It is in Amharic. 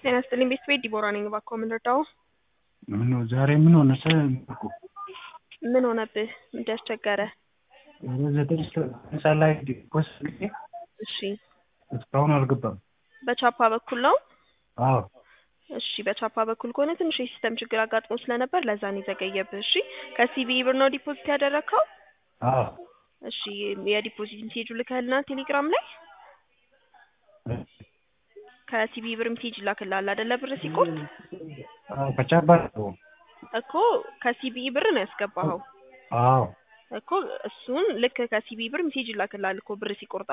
ጤና ይስጥልኝ ቤት ቤት ዲቦራ ነኝ። እባክዎ ምን ልርዳዎ? ምን ነው ዛሬ ምን ሆነ? ሰልኩ ምን ሆነብህ? ምንድን ያስቸገረ? ወደ ዘጠኝ ህንፃ ላይ ዲፖስ ጊዜ እሺ እስካሁን አልገባም። በቻፓ በኩል ነው? አዎ እሺ በቻፓ በኩል ከሆነ ትንሽ የሲስተም ችግር አጋጥሞ ስለነበር ለዛ ነው የዘገየብህ። እሺ ከሲቢኢ ብር ነው ዲፖዚት ያደረግከው? አዎ እሺ የዲፖዚት ሜሴጁ ልከህልናል ቴሌግራም ላይ? ከሲቢኢ ብር ሜሴጅ ይላክልሃል አይደለ? ብር ሲቆርጥ አዎ ከቻባ ነው። እኮ ከሲቢኢ ብር ነው ያስገባኸው አዎ እኮ እሱን ልክ ከሲቢኢ ብር ሜሴጅ ይላክልሃል እኮ ብር ሲቆርጥ